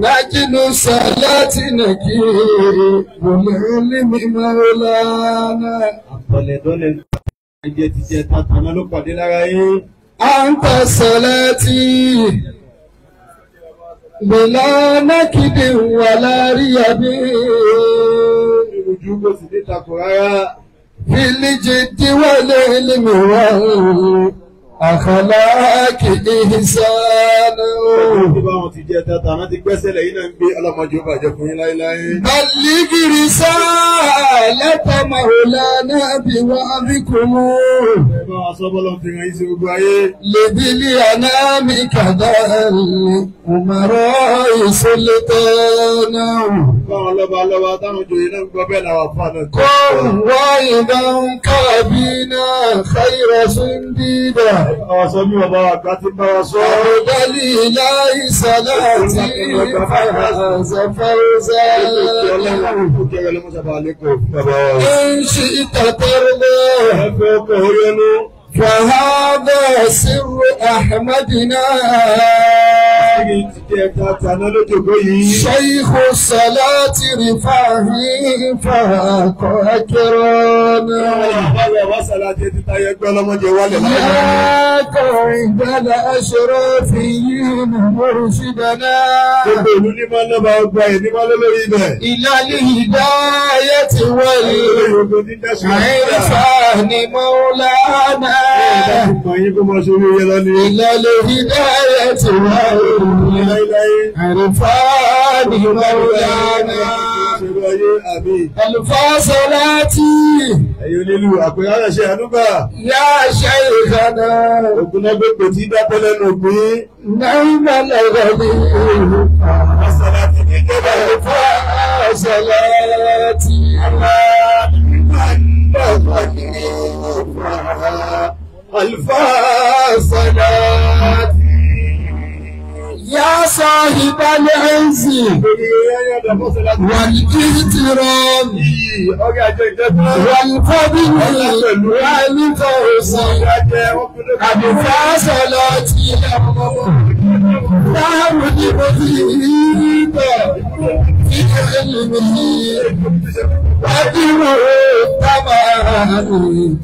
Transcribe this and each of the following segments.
لجن الصلاة نكير والعلم مولانا àtọ̀lẹ̀dọ́lẹ̀ ẹ̀jẹ̀ ti jẹ tàtàná ló pàdé lára yín. أنت صلاتي بلا نكد ولا ريب ojú kò sì dé takò rárá. في الجد والعلم والأخلاق إحسان bí báwọn ti jẹ tàtàná ti gbẹ́sẹ̀ lẹ́yìn náà ń gbé ọlọ́mọdé ó bàjẹ́ fún yín láéláé. بلغ رسالة مولانا بوعظكم ẹ bá wa sọ bọ́lá fi hàn yín sí gbogbo ayé. لذي الأنام كذا الأمراء سلطانا báwọn lọ́ba lọ́ba táwọn joyè náà ń gbọ́ bẹ́ẹ̀ làwọn afọ náà. قم واذا كابينا خير سنديدا àwọn sọ bí bàbá wa gbá ti bá wa sọ. عبد الإله صلاتي فاز فوزا kẹrẹ ló mú sábà lẹ́kọ̀ọ́ fún bàbá wa. إن شئت ترضى ẹ fẹ́ ọkọ̀ oyenu. فهذا سر أحمدنا kí ti jẹ tàtàná lójoogbó yìí. شيخ الصلاة رفاهي فاق أكرانا báwo wá sàlàjẹ ti táyé gbọ́ ọlọ́mọdé wálé láyé. يا قعد الأشرافيين مرشدنا gbogbo ìlú ní máa ń lọ́ba ọgbà ẹ̀ ní máa ń lọ́lọ́rí ibẹ̀. إلى الهداية Gbogbo ní dáṣà. والعرفان مولانا Mọ̀ yín kó máa ṣe orí yẹn lọ ní. إلى الهداية والعرفان مولانا Ṣerú ayé àmì. الفاصلات Ẹ̀yin onílù àpèrè àrẹ̀ṣẹ̀ àdúgbà. يا شيخنا Ògùn náà gbogbo tí dápẹ́ lẹ́nu ògbìn. نعم الغني Àṣàlá ti ní kébà. الفاصلات Alfáàsàlá. يا صاحب العز والاحترام Ọgá àjọ ìjọba. والفضل والفوز قد فاصلت نعم المفيد في علمه قدره التمام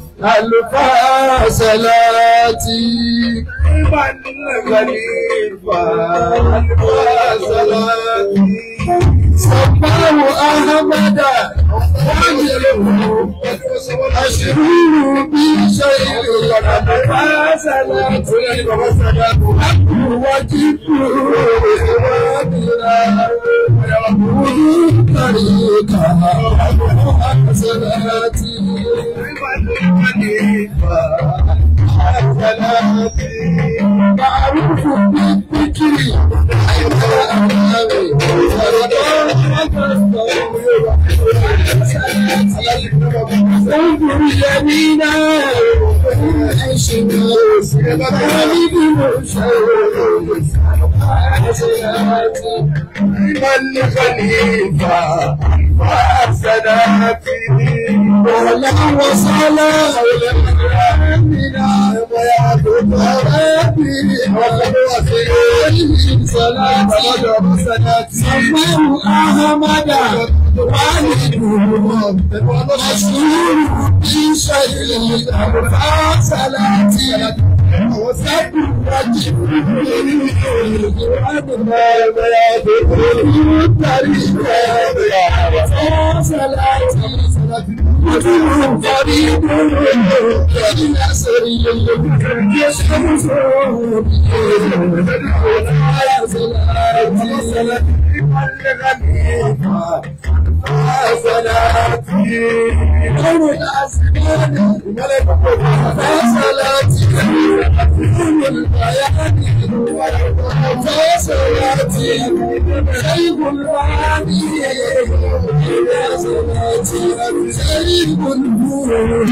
الفاصلات سماه أحمد أشهر بشيء الفاصلات وجدت طريقها حسناتي معروف بالذكر انظر يمينا ولا وصلا سماه أحمد مشهور بشيء صلاتي وسب فريد نصري يشهد قول الأسمان فصلاتي البيان فصلاتي شيخ المعاني فصلاتي شيخ النور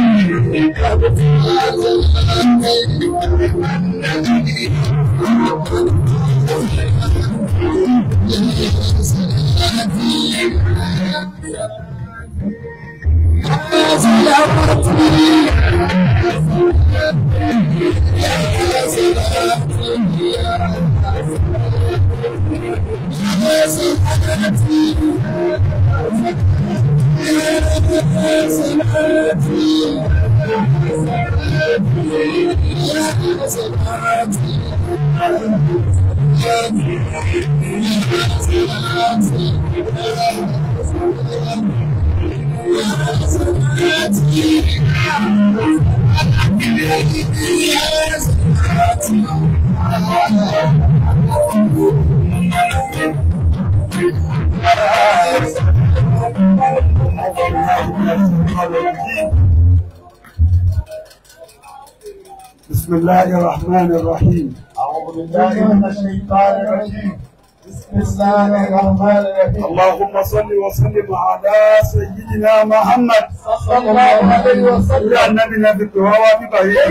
بسم الله الرحمن الرحيم أعوذ بالله من الشيطان الرجيم بسم الله الرحمن الرحيم اللهم صل وسلم على سيدنا محمد صلى الله عليه وسلم يا النبي نبي الدعوة ببعيد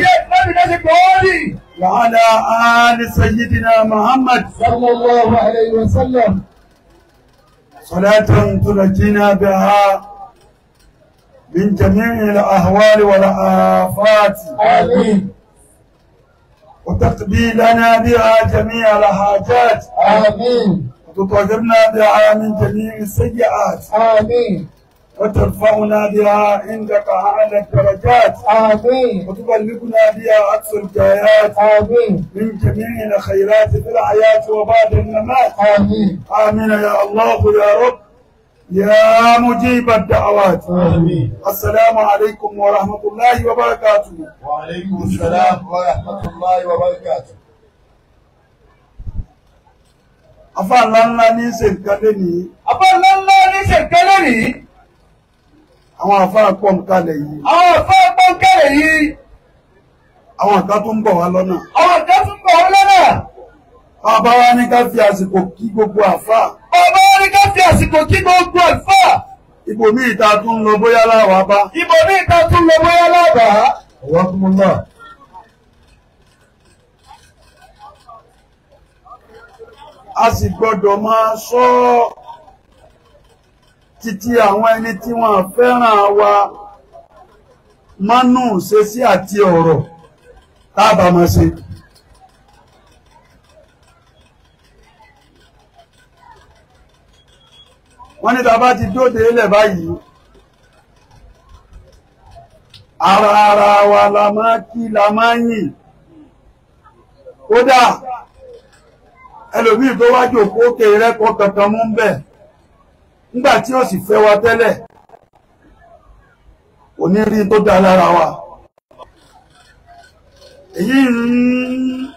وعلى آل سيدنا محمد صلى الله عليه وسلم صلاة تنجينا بها من جميع الأهوال والآفات آمين وتقضي لنا بها جميع الحاجات آمين وتطهرنا بها من جميع السيئات آمين وترفعنا بها عندك أعلى الدرجات آمين وتبلغنا بها أقصى الغايات آمين من جميع الخيرات في الحياة وبعد الممات آمين آمين يا الله يا رب يا مجيب الدعوات آمين السلام عليكم ورحمة الله وبركاته وعليكم السلام ورحمة الله وبركاته afá ńlá ńlá ní ṣe nǹkan lénìí Àbá ńlá ńlá ní ṣèkálẹ̀ rí. àwọn afá pọ̀ ń kalẹ̀ yìí Àwọn àfẹ́ pọ́ńkẹ́rẹ̀ yìí. àwọn kan tó ń bọ̀ wá lọ́nà Àwọn ọ̀dọ́ tún bọ̀ wọ́n lọ́nà. bàbá wa ní ká fi àsìkò kí gbogbo àfá Ọba wọn ní ká fi àsìkò kí gbogbo àlùfáà. ibòmíì tá a tún ń lọ bóyá láwa bá Ìbò ní ìta tún lọ bóyá lábàá. Ọwọ́kùnmọ́lá. a sì gbọ́dọ̀ máa sọ títí àwọn ẹni tí wọ́n fẹ́ràn wa mánú ṣe sí àti ọ̀rọ̀ tábà máa ṣe. wọ́n ní tàbá ti dóde ilẹ̀ báyìí ara ara wa la máa kí la máa yìn kódà ẹlòmíì tó wá jòkó òkè rẹ́kọ̀ọ́ kankan mú ń bẹ̀ nígbà tí ó sì fẹ́ wa tẹ́lẹ̀ kò ní rí tó dá lára wa èyí ń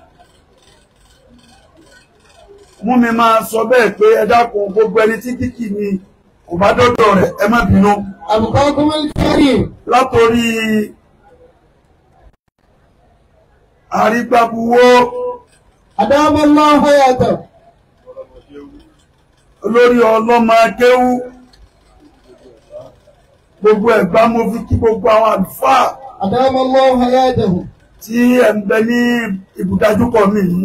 mú mi máa sọ bẹ́ẹ̀ pé ẹ dákun gbogbo ẹni tí kíkì ni kò bá dọ́dọ̀ rẹ̀ ẹ má bínú أبقاكم الكريم látòrí àrígbàbuwó أدام الله حياته olórí ọlọ́mọ akéwú gbogbo ẹ̀gbá mo fi kí gbogbo àwọn àlùfáà أدام الله حياته tí ẹ̀ ń bẹ ní ibùdájúkọ mi yìí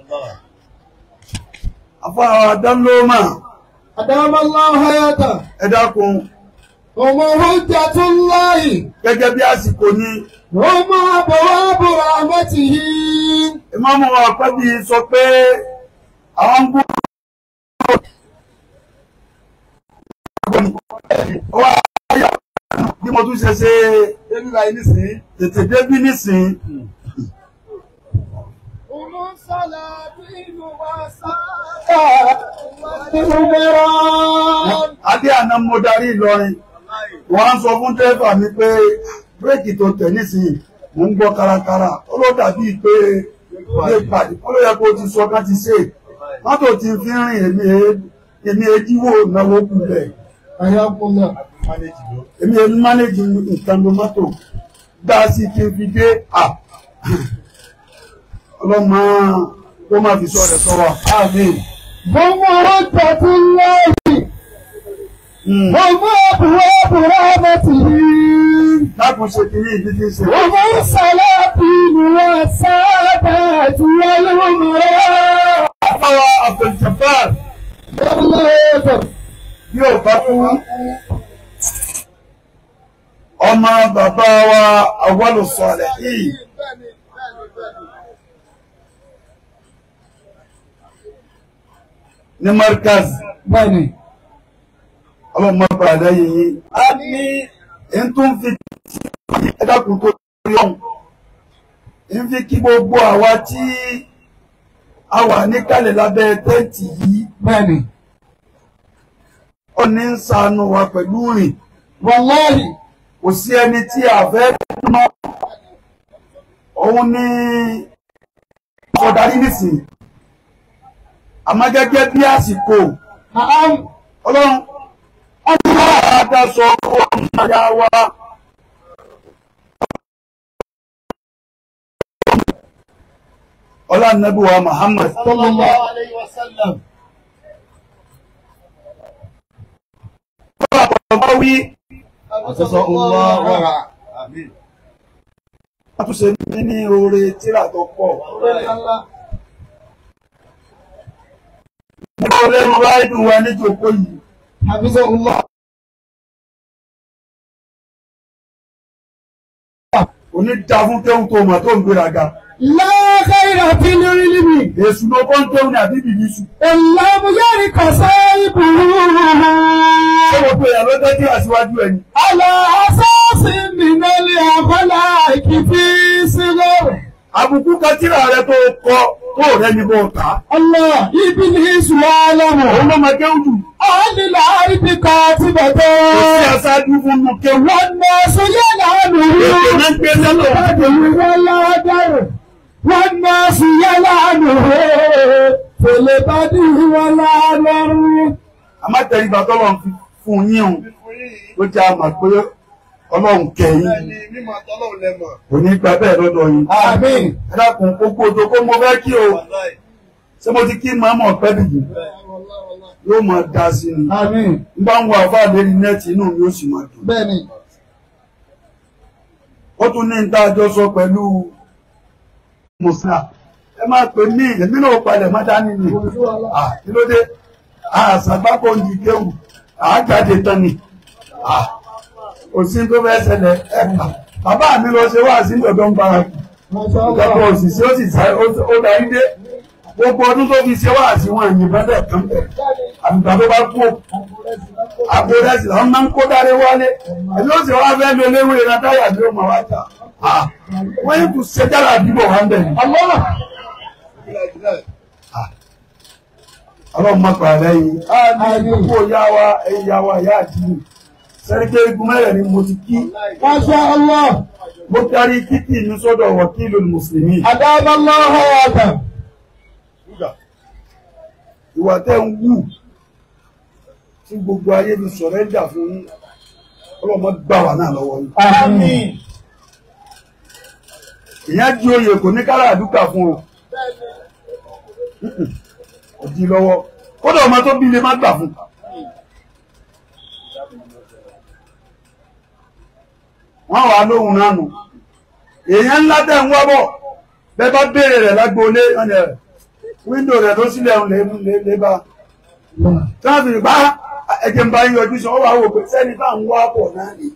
àfáà adánlómà أدام الله حياته ẹ dákun هم حجة الله gẹ́gẹ́ bí àsìkò ní هم أبواب رحمته ìmáàmù àpẹ́bí sọ pé àwọn ń gbọ́ wá yà bí mo tún ṣe ṣe tètè débí nísìn هم الصلاة والسلام والنوران adé àná mo darí Ìlọrin wọ́n á sọ fún dẹ́fà mi pé bírèkì tó tẹ̀ nísìnyí mo ń gbọ́ kárakára ó ló dàbí pé ilé ìpàdé ó ló yẹ kó o ti sọ ká ti ṣe mọ́tò ti fi ń rìn èmi e- èmi ejíwò náwó kù bẹ̀ حياكم الله èmi èmi mánéjì nǹkan ló mọ́tò gbá sí kí n fi dé à ọlọ́mọ tó máa fi sọ rẹ̀ sọ wa àmín. هم حجة الله Mm. هم أبواب رحمته dákun ṣe kìíní ìdí tí ń ṣe. هم السلاطين والسادات والأمراء Àfáwà Abdul-Jabbar الله bí ò bá kú ọmọ bàbá wa Awwalu Salihin ní Markaz bẹ́ẹ̀ni. ọlọ́run máa padà lẹ́yìn yín Àmín. ń tún fi ẹ̀dàkùn tó rí ọ̀hún ń fi kí gbogbo àwa tí a wà níkàlẹ̀ lábẹ́ tẹ́ǹtì yìí bẹ́ẹ̀ni. ó ní ń ṣàánú wa pẹ̀lú rìn wàláhì. kò sí ẹni tí a fẹ́ mọ́ òun ní ọ̀darí nìsín àmọ́ gẹ́gẹ́ bí àsìkò Naam. ọlọ́run ọlọ́run àdáṣọ ọmọ ya wa ọlọ́run nàbí wa Muhammad Sallallahu alayhi wa sallam. ọba wí Àtọ́sọ́ Allah wàrà. Àmín. àtúnṣe ní ní oore tíra tó pọ̀ nígbà olóòrùn ráìdù wa níjòkó yìí Hafizahullah. òní da fún kéhùn tó mọ̀ tó ń gbéraga La khayra fil ilmi. èsù ló kọ́ ń kéhùn ní àbí bìbísù Illam yarika sahibuhu. ṣé gbogbo èèyàn ló jẹ́ kí aṣíwájú ẹni على أساس من الأخلاق في صغر àbùkù kan tíra rẹ tó kọ tó rẹ ní bó ta الله إبليس òun يعلم ló máa kéhùn jù أهل الأرض kò sí كاتبة aṣáájú fún un kéhùn والناس ètò يلعنه náà ń gbé sẹ́lọ̀ ولا در والناس يلعنه في البدء ولا در àmọ́ tẹ̀lifà tọ́lọ̀ ń fún yín o ló jẹ́ àmà pé ọlọ́run kẹyìn Bẹ́ẹ̀ni mímọ̀ tọ́lọ́run lẹ́mọ̀. kò ní gba bẹ́ẹ̀ lọ́dọ̀ yín. آمين ẹ dákun gbogbo odò kó mo fẹ́ kí o Wàláì. ṣé mo ti kí màmá ọ̀pẹ́ bìbì yóò máa da sí ni آمين n bá ń wo àfa lérí nẹ́ẹ̀tì inú mi ó sì máa dùn. بني ó tún ní níta àjọ sọ pẹ̀lú mùsùlùmí ẹ máa pè mí èmi náà palẹ̀ má dání ni Ah, kí ló dé àṣàgbákò ń di kéwù àájáde tán ni Ah, kò sí tó fẹ́ ṣẹlẹ̀ ẹ bàbá mi lọ ṣe wá sí ìdọ̀dọ̀ ń bára kì ما شاء ìjọba الله òṣìṣẹ́ ó sì sáré ó darí dé gbogbo ọdún tó fi ṣe wá sí wọn ẹ̀yìn bẹ́ẹ̀ kan bẹ̀ àgbà tó bá kú àgbo rẹsì làwọn máa ń kó dáre wálé ẹni ó sì wá fẹ́ lo léwé iná táyà bí ó máa wá jà Ah, wọ́n yìí kù ṣe jára àdúgbò wa ń bẹ̀ ni. الله ọlọ́run má pa lẹ́yìn Àmín. kó yá wa ẹ̀yìn yá wa ìyá àdìyí sẹ́ríkẹ́ igun mẹ́rẹ̀ ni mo ti kí ما شاء الله mo darí kíkì mi sọ́dọ̀ wọ̀kílù mùsùlùmí أدام الله حياته ìwà tẹ́ ń wù tí gbogbo ayé mi sọ̀rẹ́ńdà fún yín ọlọ́mọ gbà wà náà lọ́wọ́ yín. آمين ìyẹn di oyè kò ní kára àdúgbà fún o kò di lọ́wọ́ kódà ọmọ tó bí lè má gbà fún. wọ́n wà lóhùn náà nù èèyàn ńlá tẹ̀ ń wábọ̀ bẹ́ẹ̀ bá béèrè rẹ̀ lágbóolé ọ̀nà rẹ̀ wíńdò rẹ̀ ló sílẹ̀ ń lè lè lè bá tí wọ́n fi bá ẹ̀jẹ̀ ń bá yín yọjú sọ ọ́ wà wò pé sẹ́ni bá ń wá bọ̀ náà ni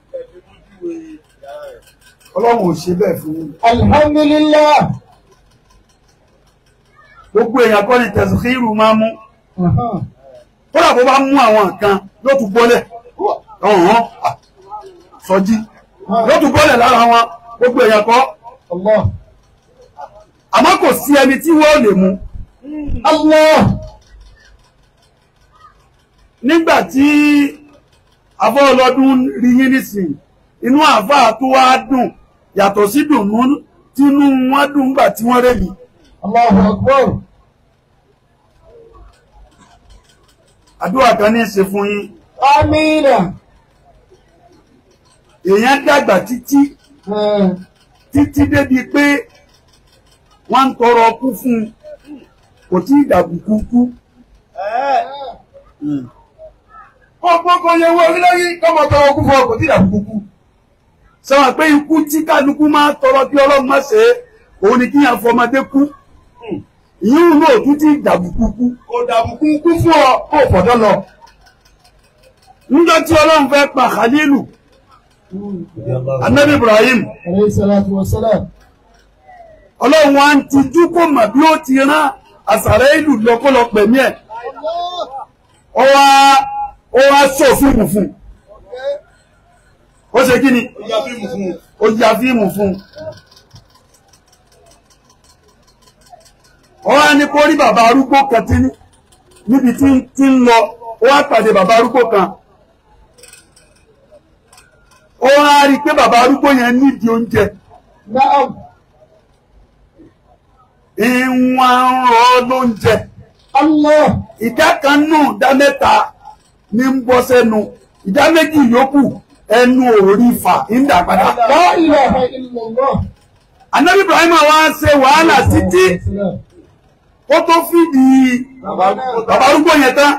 ọlọ́run ò ṣe bẹ́ẹ̀ fún yín. الحمد لله gbogbo èèyàn kọ́ ni tẹ̀síkìrù máa mú kódà bó bá mú àwọn nǹkan yóò tún bọ́lẹ̀ ọ̀hún sọjí yóò tún bọ́lẹ̀ lára wọn gbogbo èèyàn kọ́ الله àmọ́ kò sí ẹni tí wọ́n lè mú الله nígbà tí afọ́ ọlọ́dún rí yín nísìnyí inú àáfàá tó wá dùn yàtọ̀ sí dùnú tínú wọn dùn nígbà tí wọ́n rẹ̀ mí الله أكبر àdúrà kan ní í ṣe fún yín آمين èèyàn dàgbà títí títí débi pé wọ́n ń tọrọ kú fún un kò tí ì dàbùkú kú. kọ́kọ́ yẹ wọ́n orílẹ̀-èdè kọ́mọ tọrọ kú fún ọ kò tí ì dàbùkú kú. sọ́wọ́n pé ikú tí kálukú máa tọrọ kí ọlọ́run má ṣe é òun ni kíyàn fọmọdé kú. ìyíhùn náà tún tí ì dàbùkú kú. kò dàbùkú kú fún ọ kó fọ̀dọ́ lọ. níjọ́ tí ọlọ́run fẹ́ pa Khalilu anabi Ibrahim عليه الصلاة والسلام ọlọ́run wa ń tijú kó mà bí ó ti rán àsàrà ìlú lọ́kọ́lọ́ pẹ̀mí ẹ̀ ó wá ó wá sọ fíìmù fún un ó ṣe kí ni Ó yá fíìmù fún un. ó ya fíìmù fún un ó wá ní kó rí bàbá arúgbó kan tí níbi tí tí ń lọ ó wá pàdé bàbá arúgbó kan ó wá rí i pé bàbá arúgbó yẹn nídìí oúnjẹ Na'am. ìwọ̀n ń rọ lóúnjẹ Allah. ìdá kan nù ìdá mẹ́ta ní ń bọ́ sẹ́nu ìdá méjì yòókù ẹnu òórí fà ń dà padà. La ilaha illallah. Ànábì Ibrahim wá ṣe wàhálà títí ó tó fìdí bàbá arúgbó yẹn tán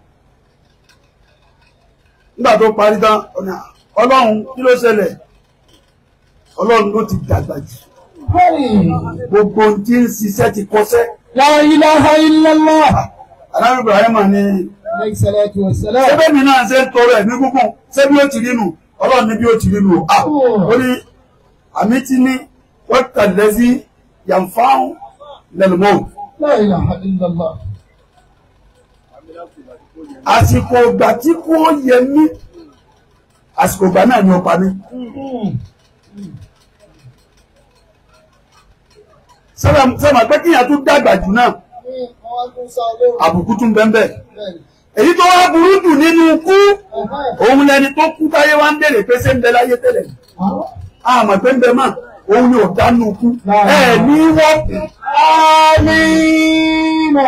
nígbà tó parí tán ọ̀nà ọlọ́run kí ló ṣẹlẹ̀ ọlọ́run ló ti dàgbà jù Hey. gbogbo ohun tí ń ṣiṣẹ́ ti kọsẹ́ La ilaha illallah. Ànábì Ibrahim ní Alayhi salatu wa salam. ṣébẹ́ mi náà ṣe ń tọrọ ẹ̀mí gúngùn ṣé bí ó ti rí nù ọlọ́run ní bí ó ti rí nù à ó ní àmì tí ní wọ́n tẹ̀lé sí yànfáàn lẹ́lùmọ́ọ̀ La ilaha illallah. àsìkò ìgbà tí kò yẹ mí àsìkò ìgbà náà ni ó pa mí sọ́mà pé kíyàn tún dàgbà jù náà àbùkù tún bẹ́ẹ̀ èyí tó wá burú jù nínú kú òun lẹni tó kú táyé wá ń bèèrè pé ṣé ń bẹ láyé tẹ́lẹ̀ àmọ́ pé ń bẹ mọ́ òun ni ò dánú kú ẹ̀ ní wọ́pù Amina.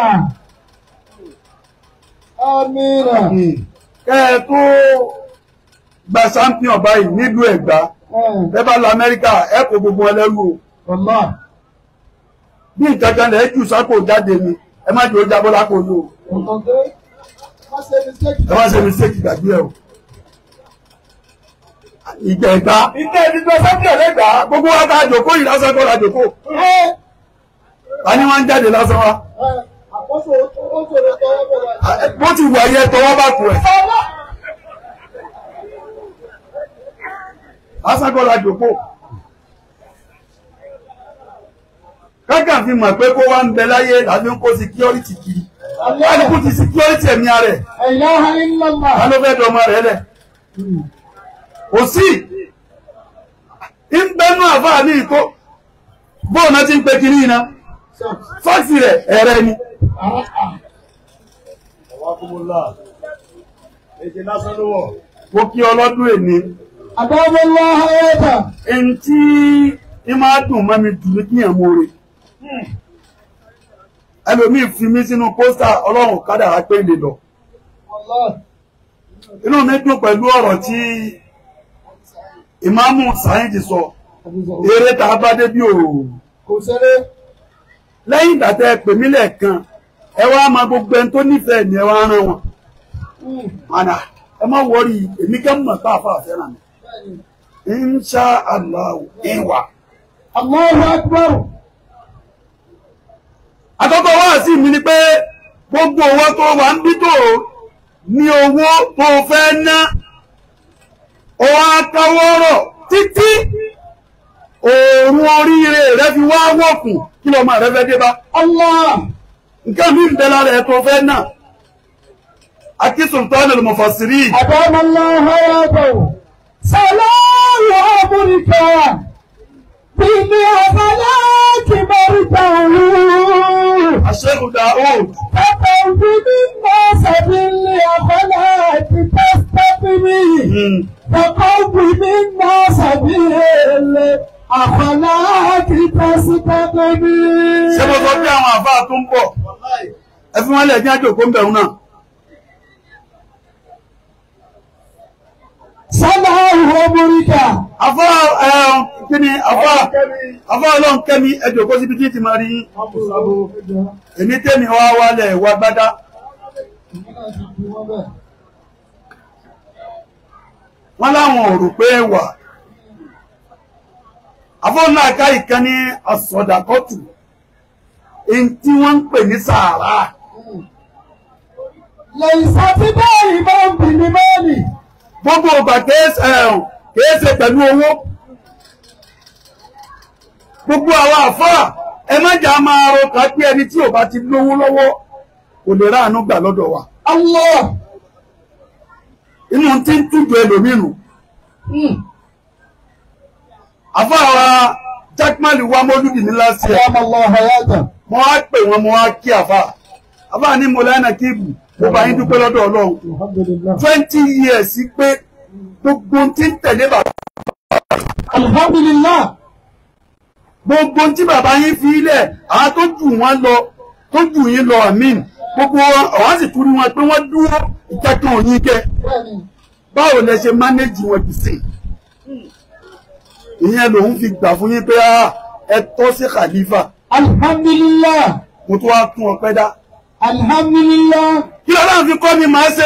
Amina. kẹ́ ẹ tó gba champion báyìí nílùú Ẹ̀gbá ẹ bá lọ Amẹ́ríkà ẹ kó gbogbo ẹlẹ́rú o Wallah. bí nǹkan kan lẹ̀ jù sápò jáde ni ẹ má jẹ́ ó jábọ́ lápò yìí o Okay. Má ṣe mistake. ẹ má ṣe mistake gbàgbé ẹ o. ìgbà ẹ̀gbá ìgbà ìdíjọ champion lẹ́gbà gbogbo wa ká jòkó yìí lásán kọ́ la jòkó Ẹ ta ni wọ́n ń jáde lásán wa ẹ àkóso ó sọ̀rọ̀ tọwọ́ bẹ̀rẹ̀. bó ti wà yẹ tọwọ́ bá kù ẹ̀ lásán kọ́ la jòkó. kákà fi mọ̀ pé kó wá ń bẹ láyé làbí ń kó security kiri kálukú ti security ẹ̀mí ara ẹ̀ La ilaha illallah. ta ló fẹ́ dọmọ rẹ̀ lẹ̀ kò sí ń bẹnu àfáà ní ìkó bóòná ti ń pe kiri iná fáàsì rẹ̀ ẹ̀rẹ́ ni Ọwákúmúlá. Èjì lásán ló wọ̀. mo kí ọlọ́dún èní Adabullah hayata. ẹni tí ń máa dùn mọ́ mi jù ní kíyàn mo rè ẹlòmíì fi mí sínú pósítà ọlọ́run kádàrá pé lè lọ Wallah. inú mi dùn pẹ̀lú ọ̀rọ̀ tí ìmáàmù sáyẹ́ǹsì sọ eré tá a bá dé bí òòrùn Kò ṣeré. lẹ́yìn ìgbà tẹ́ ẹ pè mí lẹ́ẹ̀kan ẹ wá máa gbogbo ẹni tó nífẹ̀ẹ́ ni ẹ wá rán wọn àná ẹ má wọrí èmi kẹ́ mọ̀ tá a fà fẹ́ràn mi insha allah ìwà. Allahu akbar. àkọ́kọ́ wá sí mi ni pé gbogbo owó tó wà ń bí tó ní owó tó fẹ́ ná ọwọ́ akáwọ́rọ̀ títí òòrùn oríire rẹ fi wá wọ̀kùn kí lọ́mọ rẹ fẹ́ dé bá. Allah. nǹkan mi ń bẹ lára ẹ̀ tó fẹ́ náà akí sultanul mufassirin Adabullah hayata. Salamu amurika. Bíbí ọ̀bàlá ti bẹ̀rù tàwọn. aṣẹ́gun daoud فتوجد الناس بالأخلاق تستقبي فقوم الناس بالأخلاق تستقبي ṣé mo sọ pé àwọn àfáà tó ń bọ̀ ẹ fi wọ́n lẹ̀ ní àjòkó ń bẹ̀rù náà صلاه أمريكا afá ẹ̀hún kí ni afá afá ọlọ́run kẹ́mi ẹjọ́kó síbi tí ti máa rí yín èmi tẹ́mi wá wálẹ̀ wá gbádá wọ́n láwọn ò rò pé wà afọ́nà ká ìkan ní àsọdàkọ́tù èyí tí wọ́n ń pè ní sàárà ليس بدائما بالمال gbogbo ọgbà kéésì ẹ̀hún kéésì pẹ̀lú owó gbogbo àwọn àfáà ẹ má jà máa ro ká pé ẹni tí ò bá ti lówó lọ́wọ́ kò lè ráàánú gbà lọ́dọ̀ wa Allah inú tí ń tújọ ẹlòmínú àfáà jákmálì wa mọ́lúdì ní láti ẹ̀ أدام الله حياته mo wá pè wọn mo wá kí àfáà àfáà ní mo lẹ́nà kíìbù mo bá yín dúpẹ́ lọ́dọ̀ ọlọ́run الحمد لله twenty years pé gbogbo tí ń tẹ̀lé bàbá الحمد لله gbogbo tí bàbá yín fi ilẹ̀ àwọn tó jù wọ́n lọ tó jù yín lọ àmín gbogbo wọn àwọn sì tún rí wọn pé wọ́n dúró ìkẹ́kọ̀ọ́ yín kẹ́ báwo lẹ ṣe mánéjì wọn jù sí ìyẹn lòun fi gbà fún yín pé ah, ẹ tọ́ sí khalifa الحمد لله mo tún wá tún ọpẹ́ dá الحمد لله kí lọ́la fi kọ́ mi máa ṣe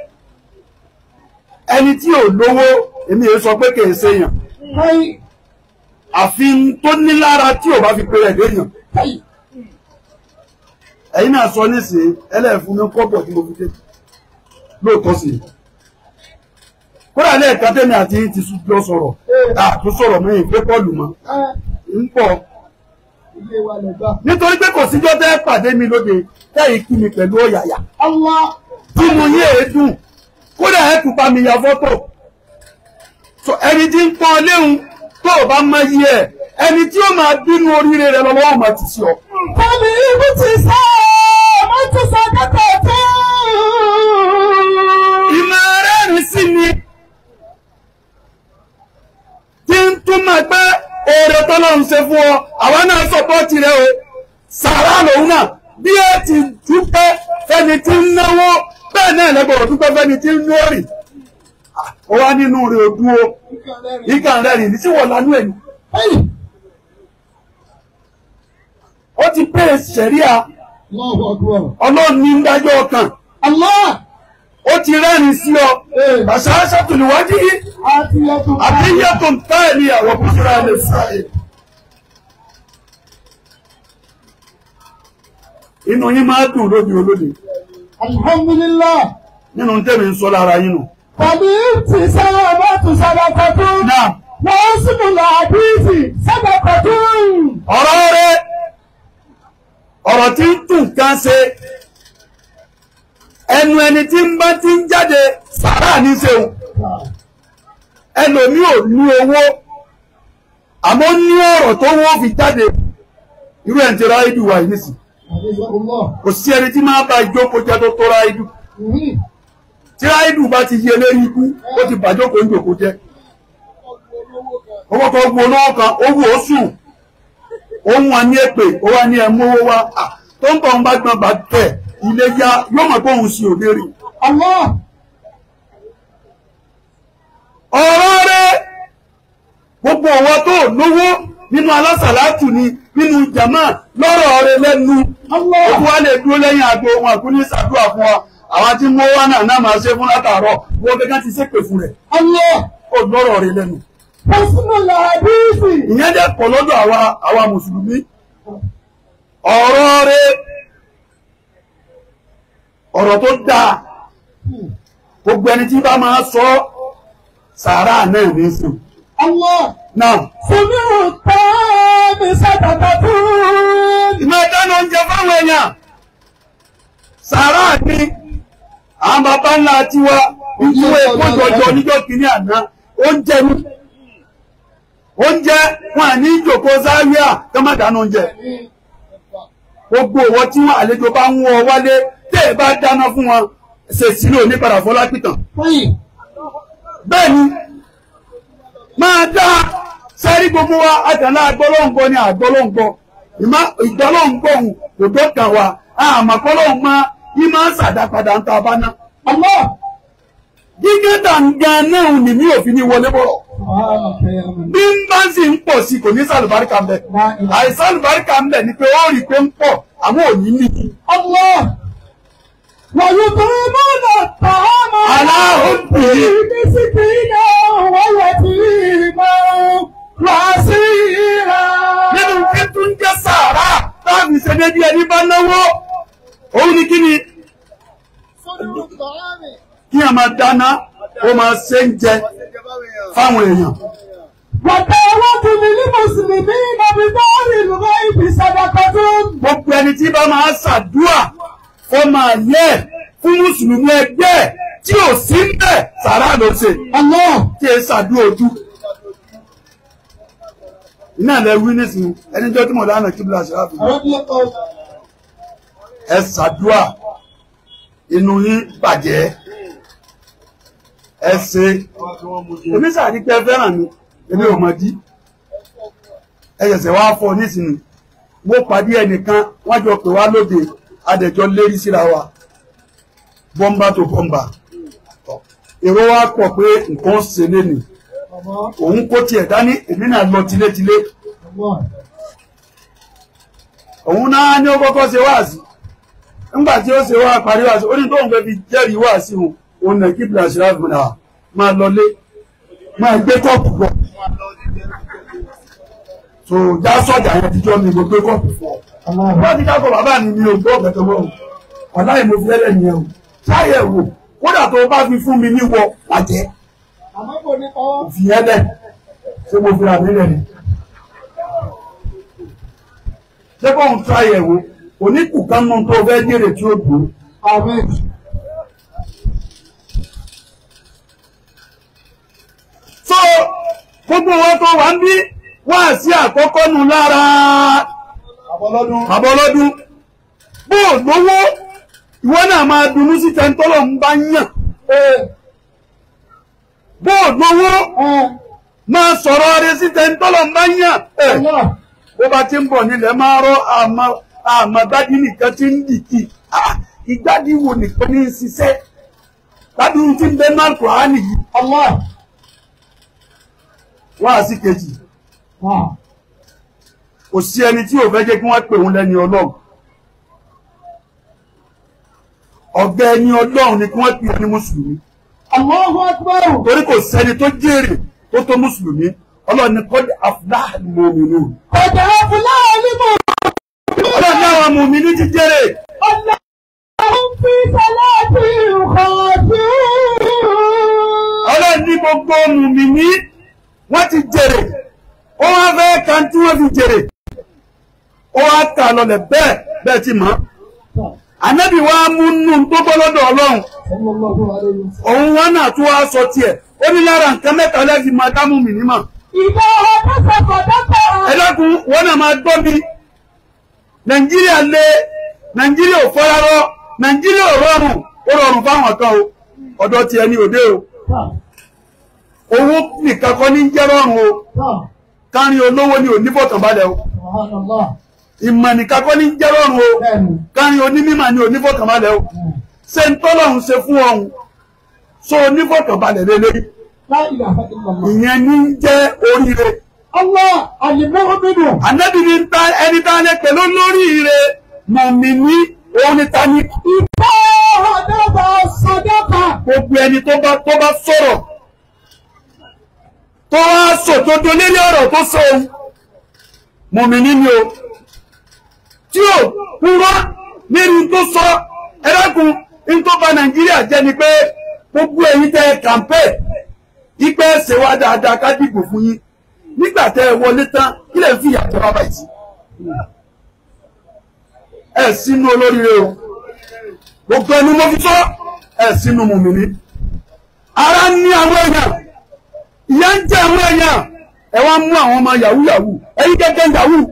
ẹni tí ò lówó èmi ò sọ pé kì í ṣèyàn هاي àfi tó ní lára tí ò bá fi pé ẹ̀ léèyàn هاي ẹ̀yin náà sọ nísìnyí ẹlẹ́ẹ̀fún ní kọ́bọ̀ tí mo fi dé lóòótọ́ sí i kódà lẹ́ẹ̀ka tẹ́mi àti yín ti lọ sọ̀rọ̀ àtú sọ̀rọ̀ mẹ́yìn pé pọ́ọ̀lù mọ́ ń pọ̀ ilé wa lè gbà. nítorí pé kò síjọ́ tẹ́ pàdé mi lóde tẹ́yìn kí mi pẹ̀lú ọ̀yàyà Allah tí mo yé èédùn kódà ẹ̀ tún bá mi ya fọ́tò so ẹni tí ń pọ́n léhun tó o bá mọ iye ẹ̀ ẹni tí ó máa bínú oríire rẹ lọ́wọ́ ọmọ ti sí ọ. Kọ́mi ibi ti sá mo ti sọ kẹ́kọ̀ọ́ tó. ìmọ̀ rẹ́rìn sí ni tí ń túmọ̀ pé oore tọ́lọ́run ṣe fún ọ àwa náà sọ̀pọ́ọ̀tì rẹ o sàrà lòun náà bí ẹ ti dúpẹ́ fẹ́ni tí ń náwó bẹ́ẹ̀ náà lẹ́gbọ̀rọ̀ dúpẹ́ fẹ́ni tí ń lórì ó wá nínú rẹ̀ ò dúró ìkà rẹ̀rìn ní tí wọ́n lanú ẹ̀ ní. ó ti pé sẹ̀ríà Allahu akbar. ọlọ́run ní ń dájọ́ ọkàn Allah ó ti rẹ́rìn sí ọ àṣà àṣà tòlùwájú yìí àti ẹ̀tún àbíyẹ́tùn táìlì àwọn búṣúra lè sáyé. inú yín máa dùn lóbi olóde Alhamdulillah. nínú tẹ́mi ń sọ lára yín nù. Kọ́mi ti sá mo ti sọ kẹ́kọ̀ọ́ tó. náà Wọ́n sì mú lọ àdìsí sọ́kẹ́kọ̀ọ́ tó. ọ̀rọ̀ rẹ ọ̀rọ̀ tí ń tún kan ṣe ẹnu ẹni tí ń bá ti ń jáde sàrà ní ṣeun ẹlòmí ò ní owó àmọ́ ní ọ̀rọ̀ tó wọ́n fi jáde irú ẹ̀ ń tẹ́ra ìdù wà yìí nísìn Allah. kò sí ẹni tí máa bá ìjókòó jẹ́ tó tó ráìdù tí ráìdù bá ti yẹ lérí ikú ó ti bàjókòó ìjòkó jẹ́ owó kan gbó olówó kan owó oṣù òun wa ní èpè ó wá ní ẹmú owó wá à, tó ń bọ̀ ń bá gbọ́n bá tẹ̀ ilé yá yóò mọ̀ pé òun sì ò lérí Allah. ọ̀rọ̀ rẹ̀ gbogbo ọ̀wọ́ tó lówó nínú alásàlátù ni nínú jàmá lọ́rọ̀ rẹ̀ lẹ́nu Allah. ó tún wá lè dúró lẹ́yìn àgbo wọn àkú ní sàdúrà fún wa àwọn tí mo wá náà náà máa ṣe fún látàárọ̀ wọ́n gẹ́gẹ́ ti ṣépè fún rẹ̀ Allah. ó lọ́rọ̀ rẹ̀ lẹ́nu Wọ́n sì mú lọ àdìsí. ìyẹn dẹ̀ pọ̀ lọ́dọ̀ àwa àwa mùsùlùmí ọ̀rọ̀ rẹ̀ ọ̀rọ̀ tó dáa gbogbo ẹni tí bá máa sọ sàárà náà ní sùn Allah. náà Sùnú tán mi sọ́kẹ́kọ̀ọ́ tó. ìmọ̀ ìdáná oúnjẹ fáwọn èèyàn sàárà ní àwọn bàbá ńlá tiwa ìdúró èkó jọjọ níjọ́ kìíní àná oúnjẹ ní oúnjẹ wọn à ní ìjòkó záríà tó má dáná oúnjẹ gbogbo òwò tí wọn àlejò bá ń wọ wálé tẹ́ ẹ bá dáná fún wọn ṣe sílò ní padà fọlá pìtàn Fẹ́yìn. bẹ́ẹ̀ ni máa dá sẹ́rí gbogbo wa àtàlà àgbọ́lọ́ǹgbọ́ ni àgbọ́lọ́ǹgbọ́ ìmọ̀ ìgbọ́lọ́ǹgbọ́ òun kò dọ́kàn wa àmọ́ kọ́lọ́ǹgbọ́ yìí máa ń sàdápadà ń ta bá ná. Allah. gígé tàǹgà náà ni mi ò fi ní wọlé bọ̀rọ̀ Subhanaka ya man. bí ń bá sì ń pọ̀ sí kò ní sàlùbáríkà ń bẹ̀ La ilaha àìsàn àlùbáríkà ń bẹ̀ ni pé ó rí i pé ń pọ̀ àmọ́ ò ní nìyí. Allah. ويطعمون الطعام على حبه مسكينا ويتيما واسيرا nínú kí tún jẹ́ sàárà táàbì ṣe débi ẹni bá náwó òun ni kí ni kí a máa dáná ó máa ṣe ń jẹ fáwọn èèyàn. وتعوذ للمسلمين بدار الغيب صدقة gbogbo ẹni tí bá máa ṣàdúà fọmọ ayé fún mùsùlùmí ẹgbẹ́ ẹ̀ tí ò sí ń bẹ̀ sàrà ló ṣe Allah. tí ẹ ṣàdúrà ojú iná ilẹ̀ wí nísìnyí ẹni jọ́ tí mo lánà kí bílá ṣáà fi Radiyallahu ẹ ṣàdúrà inú yín bàjẹ́ ẹ ṣe èmi sàrí pé ẹ fẹ́ràn mi èmi ò mọ̀ dí ẹ ṣẹ̀ṣẹ̀ wá fọ nísìnyí mo pàdé ẹnìkan wọ́n jọ pè wá lóde adẹ̀jọ́ lérí síra wa bọ́mbà tó bọ́mbà èrò wa pọ̀ pé nǹkan ṣe lé nìí Allah. òun kó tiẹ̀ dání èmi náà lọ tilétilé Allah. òun náà ní ó kọ́kọ́ ṣe wáàsí nígbà tí ó ṣe wá parí wáàsí ó ní tóun fẹ́ fi jẹ́rìí wáàsí òun òun nà kí bìlà ṣe láti múnà máa lọlé máa gbé kọ́ọ̀pù lọ so já sọ́jà yẹn tíjọ́ mi mo gbé kọ́ọ̀pù fún ọ Allah. wọ́n ti kákọ̀ bàbá mi mi ò gbọ́ ọ̀gẹ̀tẹ̀ mọ́ ọ̀la yìí mo fi ẹlẹ́ nìyẹn o ṣáyẹ̀wò kódà tó o bá fi fún mi níwọ̀ pàjẹ́ Àmọ́ kò ní kọ́. fi ẹlẹ́ ṣé mo fi ra mi lẹ̀ ni. ṣé kóun tó àyẹ̀wò oníkù kan nù tó fẹ́ jèrè tí ó dùn. Amen. so gbogbo wọn tó wà ń bí wá sí àkọ́kọ́ nù lára Àbọ̀lọ́dún. àbọ̀lọ́dún bó o lówó ìwọ náà máa dunú sí tẹ́ńtọ́lọ̀ ń bá yàn Ee. bó o lówó Ẹ. máa sọ̀rọ̀ rẹ sí tẹ́ńtọ́lọ̀ ń bá yàn. Eh. Allah. bó bá ti ń bọ̀ nílẹ̀ máa rọ́ àmọ́ àmọ́ gbádìí nìkan ti ń dìkì Ah, ìgbádìí wo nìkan ní í ṣiṣẹ́ gbádùn tí ń bẹ náà kùránì yìí Allah. wá sí kejì Ah. kò sí ẹni tí ò fẹ́ jẹ́ kí wọ́n pè òun lẹ́ni ọlọ́run ọ̀gá ẹni ọlọ́run ni kí wọ́n pè ní mùsùlùmí Allahu Akbar. torí kò sẹ́ni tó jèrè tó tó mùsùlùmí ọlọ́run ni kọ́dí afláàlì mọ̀mìnú Ọ̀dà Fúláwọ̀ ní mọ̀. ọlọ́run ní àwọn mọ̀mìnú ti jèrè Allah. Àwọn fi sàlátì ìkọ̀ọ̀tì. ọlọ́run ní gbogbo mùmìnì wọ́n ti jèrè ó wá fẹ́ kan tí wọ́n fi jèrè ó wá kà lọlẹ̀ bẹ́ẹ̀ bẹ́ẹ̀ ti mọ̀ ànábì wa mú nù tó bọ́ lọ́dọ̀ ọlọ́run Sallallahu alayhi wa sallam. òun wọn náà tún wá sọ tiẹ̀ ó ní lára nǹkan mẹ́ta lẹ́fi máa dá mùmìnì mọ̀ Ìbá ọdún sọ̀kọ̀ dọ́kọ̀. ẹ dákun wọn náà máa gbọ́ mi nàìjíríà lé nàìjíríà ò fọ́rárọ́ nàìjíríà ò rọrùn ó rọrùn fáwọn kan o ọ̀dọ̀ tiẹ̀ ní òde o owó nìkan kọ́ ní jẹ́ rọrùn o kárin olówó ni ò ní fọkànbalẹ̀ o Subhanallah. ìmọ̀ nìkan kọ́ ní jẹ́ rọrùn o Bẹ́ẹ̀ni. kárin onímọ̀ ni ò ní fọkànbalẹ̀ o ṣé ń tọ́lọ́run ṣe fún ọ̀hún so onífọkànbalẹ̀ lélẹ́yìn La ilaha illallah. ìyẹn ní jẹ́ oríire Allah al-mu'minu. ànábì ní ta ẹni tá a lè pè ló lóríire mùmíní òun ni ta ni Ìbá ọdún sọ̀dọ́kọ̀. gbogbo ẹni tó bá tó bá sọ̀rọ̀ tó wá sòdodo lórí ọ̀rọ̀ tó sọ ohun mùmíní ni o tí ò kúrò nínú tó sọ ẹlẹ́kùn ní tó bà nàìjíríà jẹ́ ni pé gbogbo ẹ̀yin tẹ́ kàmpẹ́ ìpẹ́ ṣe wá dáadáa ká dìbò fún yín nígbà tẹ́ ẹ wọlé tán kí lè fi ìyàtọ̀ wá báyìí sí ẹ sínú olóríire o gbogbo ẹnu mo fi sọ ẹ sínú mùmíní ara ní àwọn èèyàn ìyà ń jẹ àwọn èèyàn ẹ wá mú àwọn ọmọ yahoo yahoo ẹ̀yin gẹ́gẹ́ yahoo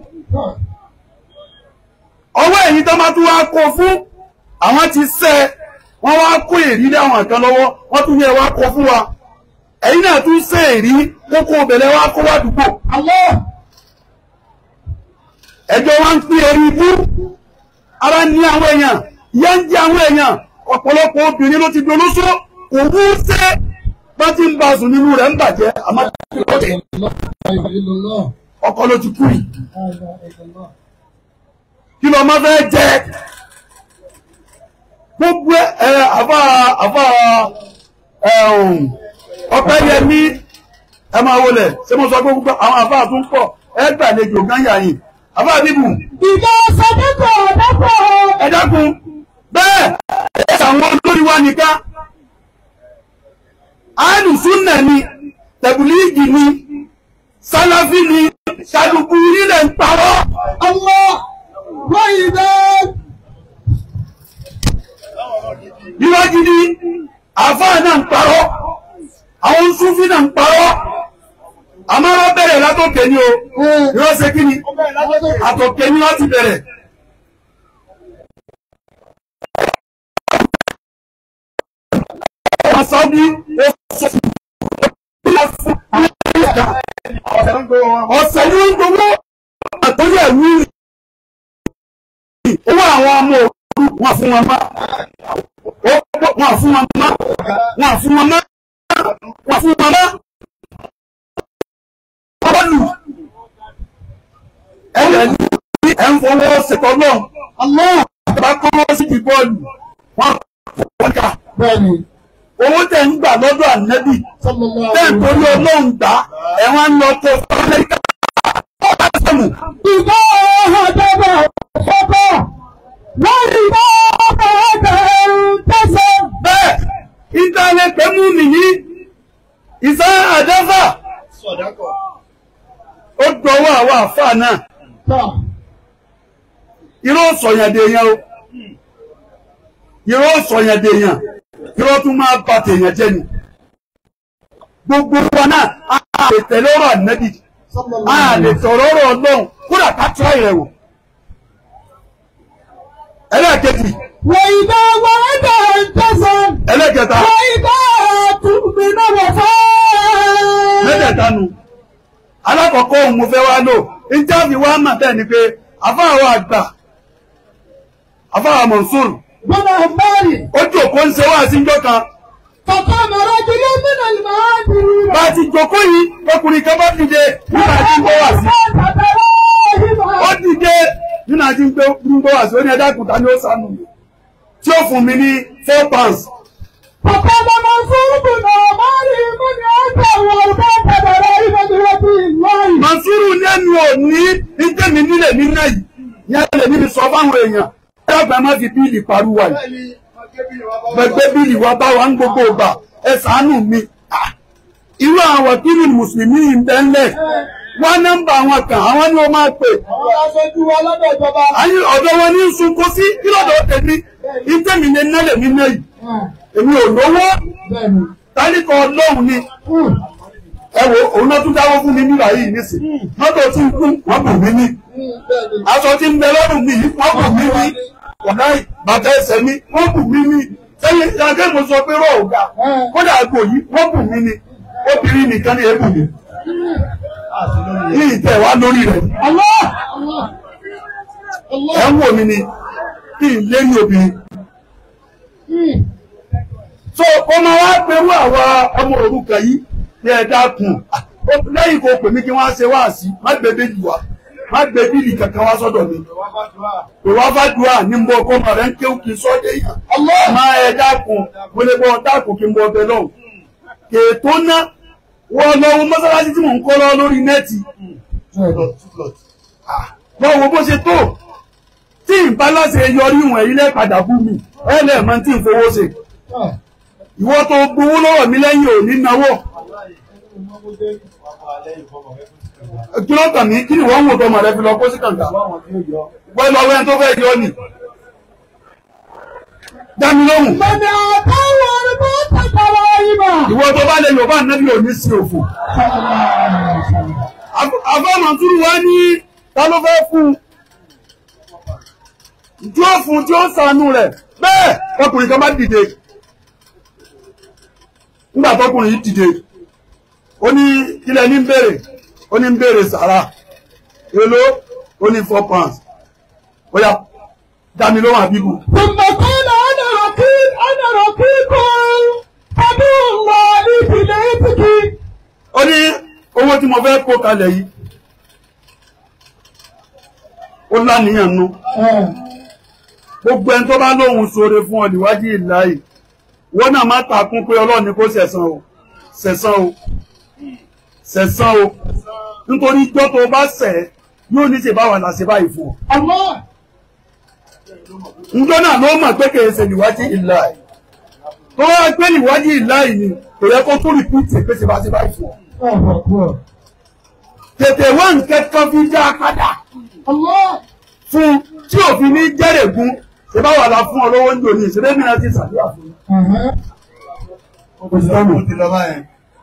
ọwọ́ ẹ̀yin tó máa tún wá kó fún àwọn ti sẹ́ wọ́n wá kó èrí lé àwọn kan lọ́wọ́ wọ́n tún yẹ wá kó fún wa ẹ̀yin náà tún sẹ́ èrí kókó obìnrin wá kó wá dùgbò Allah. ẹjọ́ wá ń pín erí ibú ara ní àwọn èèyàn ìyà ń jẹ àwọn èèyàn ọ̀pọ̀lọpọ̀ obìnrin ló ti dolóṣó kò wú sẹ́ bá ti ń bá sùn nínú rẹ̀ ń bàjẹ́ àmọ́ La ilaha illallah. ọkọ ló ti kú yìí La ilaha illallah. kí ló máa fẹ́ jẹ gbogbo ẹ àfa àfa ẹ̀hún ọpẹ́ yẹmí ẹ máa wọlé ṣé mo sọ pé gbogbo àwọn àfa tó ń pọ̀ ẹ gbàlejò gányà yìí àfa bíbù Ìbá sọ̀dọ́kọ̀ dọ́kọ̀. ẹ dákun bẹ́ẹ̀ ẹ sàwọn olórí wa nìkan alùsùnà ni tẹ̀bùlíìgì ni sálàfí ni ṣàdùkú nílẹ̀ ń parọ́ Allah. Wa ìbá. irọ́ gidi àfáà náà ń parọ́ àwọn súnfí náà ń parọ́ àmọ́ wọ́n bẹ̀rẹ̀ látòkè ní o irọ́ ṣe kí ni àtòkè ní wọ́n ti bẹ̀rẹ̀. wọ́n sọ bí ó sọ fún ọ̀sẹ̀ ní wọ́n gbowó àtọ́jú ẹ̀wú owó àwọn ọmọ òru wọn fún wọn mọ́ wọn fún wọn mọ́ wọn fún wọn mọ́ wọn fún wọn mọ́ bọ́ọ̀lù ẹ̀yẹ ní ẹ̀ ń fọwọ́ ṣètò náà ọlọ́run àtàbà kọ́wọ́ sí ti bọ́ọ̀lù wọn wọ́n kà bẹ́ẹ̀ni owó tẹ̀ ń gbà lọ́dọ̀ ànẹ́bì sallallahu bẹ́ẹ̀ torí ọlọ́run gbà ẹ̀ wọ́n ń lọ tó fún amẹ́ríkà ọ̀bá sẹ́mu. ìgbà ọ̀dọ́dọ̀ fọ́tọ̀ wọ́n ìgbà ọ̀dọ̀ tẹ̀sán. bẹ́ẹ̀ ìtàlẹ̀ pẹ̀mú nìyí ìsá àdáfà ó dọwọ́ àwọn àfáà náà tọ́ irọ́ sọ̀yàdèyàn o irọ́ sọ̀yàdèyàn irọ́ tún máa bà tèèyàn jẹ́ ni gbogbo wa náà a lè tẹ̀lé ọ̀rọ̀ ànẹ́bì a lè sọ̀rọ̀ ọ̀rọ̀ ọlọ́run kódà ká tíra rẹ̀ wò ẹlẹ́ẹ̀kejì wọ́n ìgbà ọ̀dọ̀ tẹ̀sán. ẹlẹ́ẹ̀kẹta wọ́n ìgbà tùmínà wọ̀ fọ́. mẹ́tẹ̀ẹ̀ta nu alákọ̀ọ́kọ́ òun mo fẹ́ wá lò níta fi wá mà bẹ́ẹ̀ ni pé afáwọn àgbà afáwọn Mansur gbọ́dọ̀ bẹ́ẹ̀rì ó jòkó ń ṣe wá síjọ́ kan kọ̀kọ́ mọ̀rọ̀ jùlọ nínú ìmọ̀ àdìrí bá a ti jòkó yìí ọkùnrin kan bá dìde nígbà tí ń gbọ́ wá sí ó dìde nínú àti ń gbọ́ wá sí ó ní ẹ̀dá kùtà ní ó sànù mi tí ó fún mi ní four pounds Kọ̀kọ́ mọ̀mọ́ fún bùnà mọ́rí mú ní ọ̀pọ̀ wọn bá bẹ̀rẹ̀ ìmọ̀dúró bí lọ́yìn. Mansuru lẹ́nu òní ìjẹ́mi nílẹ̀ nínú yìí yẹn lè níbi sọ fáwọn èèyàn ẹgbẹ́ má fi bíìlì pariwo yìí gbẹgbẹ́ bíìlì wa bá wa ń gbogbo ìgbà ẹ ṣàánú mi Ah, irú àwọn kírì mùsùlùmí yìí ń bẹ́ ńlẹ̀ wá nọ́mbà àwọn kan àwọn ni wọ́n máa pè Àwọn aṣojú wa lọ́dọ̀ ìjọba. àyè ọ̀dọ̀ wọn ní sunko sí kí lọ́dọ̀ tèmi ìjẹ́mi lè nálẹ̀ nínú yìí èmi ò lówó Bẹ́ẹ̀ni. tálíkọ̀ ọlọ́run ni ẹ wo òun náà tún dáwọ́ fún mi nígbà yìí nísìnyí mọ́tò tí ń kún wọ́n bù mí ní Bẹ́ẹ̀ni. aṣọ tí ń bẹ lọ́rùn mi yìí wọ́n bù mí ní ọ̀nà bàtà ẹsẹ̀ mi wọ́n bù mí ní sẹ́yìn ìyàgẹ́ mo sọ pé rọ̀ ọ̀gá kódà àgbo yìí wọ́n bù mí ní obìnrin nìkan ní ebù mi ní ìtẹ̀ wá lórí rẹ̀ Allah! Allah! ẹ̀ ń wò mí ni kí n lé ní obìnrin. so ọmọ wa pẹ̀lú àwa ọmọ òrukàn yìí ní ẹ dákun lẹ́yìn kò pè mí kí wọ́n á ṣe wá sí má gbé bíìlì wá má gbé bíìlì kankan wá sọ́dọ̀ mi kò wá bá dùn à ní mbọ kó ọmọ rẹ ń kéwù kí n sọ dé yàn má ẹ dákun mo lè bọ dákun kí n bọ ọbẹ lọ́hùn kèétó ná wọ́n lọ́wọ́ mọ́sálásí tí mò ń kọ́ lọ lórí nẹ́ẹ̀tì lọ́wọ́ wo bó ṣe tó tí ìbálàṣẹ yọrí ìwọ̀n yìí lẹ́ẹ̀padà bú mi ẹ lẹ́ẹ̀mọ́ tí ń fowó ṣe ìwọ tó gbowó lọ́wọ́ mi lẹ́yìn òní náwó kí ló kàn mí kí ni wọ́n ń wò tọmọ rẹ fi lọ kó sí kàǹkà wọ́n lọ wẹ́n tó fẹ́ yọ ni dámi lóhùn Mọ̀nà àtàwọn ọ̀rọ̀ tàkàrà ìmọ̀. ìwọ tó bá lè yorùbá nẹ́bí òní sí òfò àfọ́mọ̀ túrú wá ní ta ló fẹ́ fún un tí ó fún tí ó sànú rẹ̀ bẹ́ẹ̀ ọkùnrin kan bá dìde nígbà tọkùnrin yìí dìde ó ní kílẹ̀ ní ń béèrè ó ní ń béèrè sàrà èló ó ní four pounds ó yá dámi lóhùn àbíbù ثم قال أنا رقيب أنا رقيب عدو الله في بيتك ó ní owó tí mo fẹ́ kó kalẹ̀ yìí ó láníyàn nú gbogbo ẹni tó bá lóhun ṣoore fún ọ níwájú ìláyè wọ́n náà má takún pé ọlọ́run ni kó ṣẹ̀san o ṣẹ̀san o ṣẹ̀san o nítorí ijọ́ tó bá ṣẹ̀ yóò ní ṣe báwa là ṣe báyìí fún ọ الله njọ́ náà ló mọ̀ pé kìí ṣe níwájú ìláyè tó wá pé níwájú ìláyè ni kò yẹ kó tún rìpíìtì pé ṣe bá ṣe báyìí fún ọ الله أكبر tètè wá nǹkan kan fi dá a padà الله fún tí òfin ní jẹ́rẹ̀gún ṣe bá wà lá fún ọ lówó ń jò ní ìṣẹ́lẹ̀ mìíràn ti ṣàdúrà fún mi. Ó ti lọ báyẹn.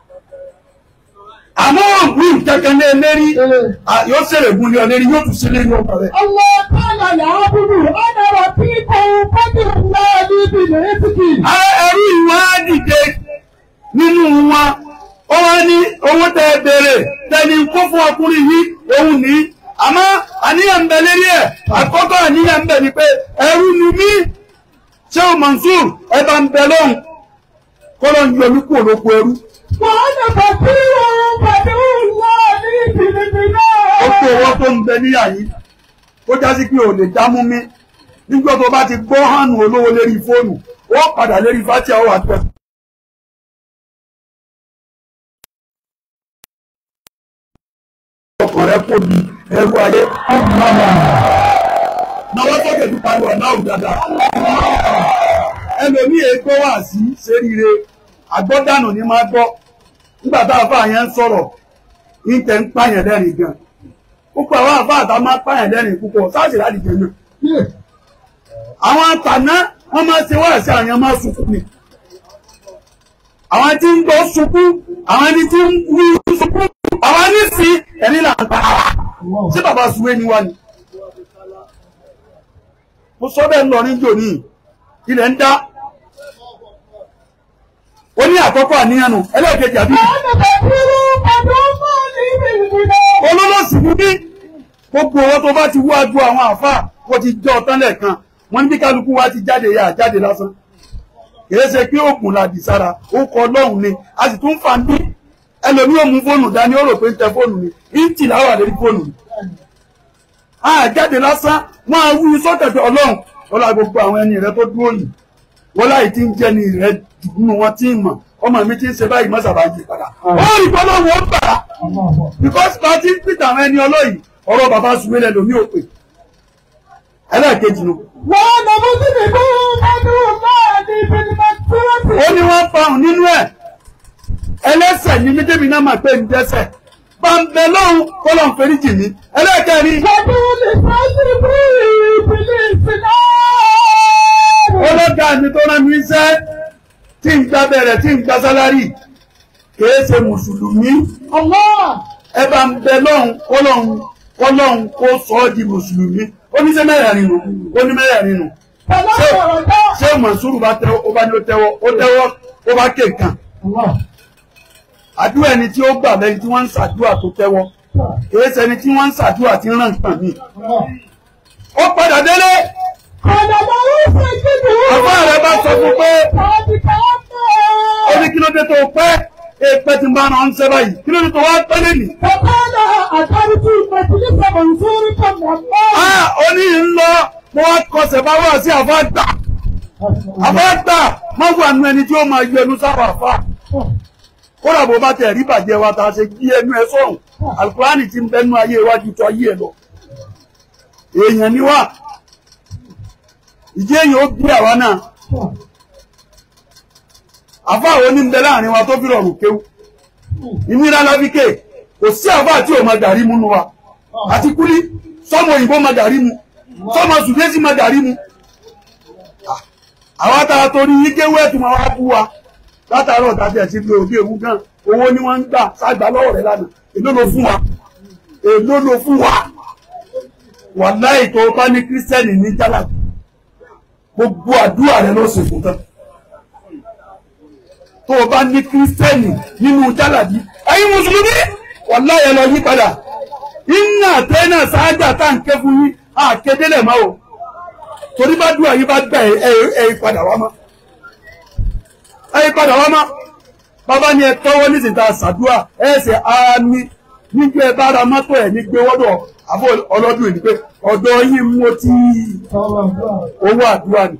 àmọ́ ògùn kankan ní ẹlẹ́rí yóò ṣẹlẹ̀ gún ní ọlẹ́rí yóò tún ṣẹlẹ̀ ní ọkọ̀ rẹ̀. الله تعالى يعبد أنا ربيكم فاتح الله لي برزقي Á- ẹrú ìwà dìde nínú wọn ó wá ní owó tẹ bèrè tẹni kó fún ọkùnrin yìí òun ní àmọ́ àníyàn ń bẹ lérí ẹ̀ àkọ́kọ́ àníyàn ń bẹ ni pé ẹrú ni mí ṣé o Mansur ẹ bá ń bẹ lóhùn kó ló ń yọ mí kúrò lóko ẹrú وأنا فقير فاتح الله لي برزقي ó tó owó tó ń bẹ níyà yìí ó jásí pé ò lè dámú mi nígbà tó bá ti gbọ́ hànú olówó lérí fóònù ó padà lérí fatia ó wà pẹ́. ọkàn rẹ kò di ẹrú ayé. náwó sókè tó pariwo náà dáadáa. ẹlòmíì ègbó wà sí ṣeríire àgbọ́dànù ni máa gbọ́ nígbà tá a fà yẹn ń sọ̀rọ̀ ní tẹ̀ ń pààyàn lẹ́rìn gan púpọ̀ àwọn àfáà tá a máa pààyàn lẹ́rìn púpọ̀ sáàsì láti jẹ náà àwọn àtàná wọ́n máa ṣe wá sí àwọn máa sunkún ni àwọn tí ń gbọ́ sunkún àwọn ẹni tí ń wí sunkún àwọn ẹni sí ẹni là ń pa ara sí bàbá suwé ni wá ni mo sọ bẹ́ẹ̀ ń lọ níjò ní ilẹ̀ ń dá ó ní àkọ́kọ́ àníyàn nù ẹlẹ́ẹ̀kejì àbí وأنا فقير فاتح الله لي برزقي olólòsì ní bí gbogbo owó tó bá ti wájú àwọn àfáà wọ́n ti jọ ọ̀tán lẹ́ẹ̀kan wọ́n ní bí kálukú wa ti jáde yà jáde lásán kìí ṣe pé oògùn làdì sára ó kọ ọlọ́run ni a sì tún fa ń bí ẹlòmíì ò mú fóònù dání ó rò pé ń tẹ fóònù ni ń tì láwà lórí fóònù ni a jáde lásán wọ́n á wí sọ́tẹ̀tẹ̀ ọlọ́run wọ́n lá gbogbo àwọn ẹni rẹ tó dúró yìí wọ́n láì tí ń jẹ́ ni rẹ dùnú wọn tí ń mọ̀ ọmọ mi ti ń ṣe báyìí mọ́sàbá yìí padà ó rí bọ́lọ́run ó bà á because party peter àwọn ẹni ọlọ́yìn ọ̀rọ̀ bàbá sùwélẹ̀ lómi ò pè ẹlẹ́ẹ̀kejì nù. وأنا مذنب فاتح الله لي بالمغفرة ó ní wọ́n fahùn nínú ẹ̀ ẹlẹ́sẹ̀ ní méjèèjì náà máa pé ń dẹ́sẹ̀ bàǹbẹ̀ lọ́hùn kó lọ́n fẹ́ríjì ní ẹlẹ́ẹ̀kẹrin فاتح لصدري بالإسلام ọlọ́gá mi tó rán mi iṣẹ́ tí ń gba bẹ̀rẹ̀ tí ń gba sálárì kìí ṣe mùsùlùmí الله ẹ bá ń bẹ lọ́hùn kó lọ́hùn kó lọ́hùn kó sọ ọ́ di mùsùlùmí ó ní ṣe mẹ́rẹ̀ẹ̀rin nù ó ní mẹ́rẹ̀ẹ̀rin nù فلا رجاء ṣé mọ̀súrù bá tẹ́wọ́ ó bá ní ó tẹ́wọ́ ó tẹ́wọ́ ó bá ké nǹkan الله àdúrà ẹni tí ó gbà lẹ́yìn tí wọ́n ń ṣàdúrà tó tẹ́wọ́ kìí ṣe ẹni tí wọ́n ń ṣàdúrà tí ń ràn nǹkan mí. ó padà délé قال لا يسجد àbá rẹ̀ bá sọ fún pé صادق ó ní kí ló dé tó pẹ́ èèpẹ́ tí ń bá rán ṣẹ́ báyìí kí ló dé tó wá pẹ́ lẹ́nìí. فقال أترك مجلس منصوركم والله a ó ní ń lọ mo wá kọsẹ̀ bá wà sí àfa gbà àfa gbà má wà nù ẹni tí ó máa yọ ẹnu sáwà àfa kódà bó bá tẹ̀ rí bàjẹ́ wa tá a ṣe kí ẹnu ẹ sọ̀hún alukurani ti ń bẹnu ayé iwájú tó ayé ẹ lọ èèyàn ni wá ìdí èèyàn ó bí àwa náà àfa àwọn onímbẹ láàrin wa tó fi rọrùn kéwú ìnira lábíkè kò sí àfa tí ò máa dàrí múnú wa àti kúlí sọmọ òyìnbó máa dàrí mu sọmọ sùdésì máa dàrí mu àwọn àtàrà torí yíkéwé ẹ̀tún máa wá bú wa látàárọ̀ tàbí ẹ̀sìn pé òbí ewu gan owó ni wọ́n ń gbà ságbà lọ́wọ́ rẹ̀ lánàá èló ló fún wa èló ló fún wa wàláhì tó bá ní kírísítẹ́nì ní jálà gbogbo àdúrà rẹ̀ ló sì fún tán tó o bá ní kírísítẹ́nì nínú jálàbí ẹ̀yin mùsùlùmí wàláhì ẹ lọ yí padà iná àtẹ́nà sáájà tá ń ké fún yín àkédélẹ̀ máa o torí bá dùn àyín bá gbà ẹ ẹ padà wá mọ́ ẹ padà wá mọ́ bàbá ni ẹ tọ́wọ́ nísìnyí tá a ṣàdúrà ẹ ṣe àmì nígbà ẹ bá ra mọ́tò ẹ̀ ní gbé wọ́dọ̀ àbọ̀ ọlọ́dún yìí pé ọ̀dọ̀ yín mo ti owó àdúrà ni.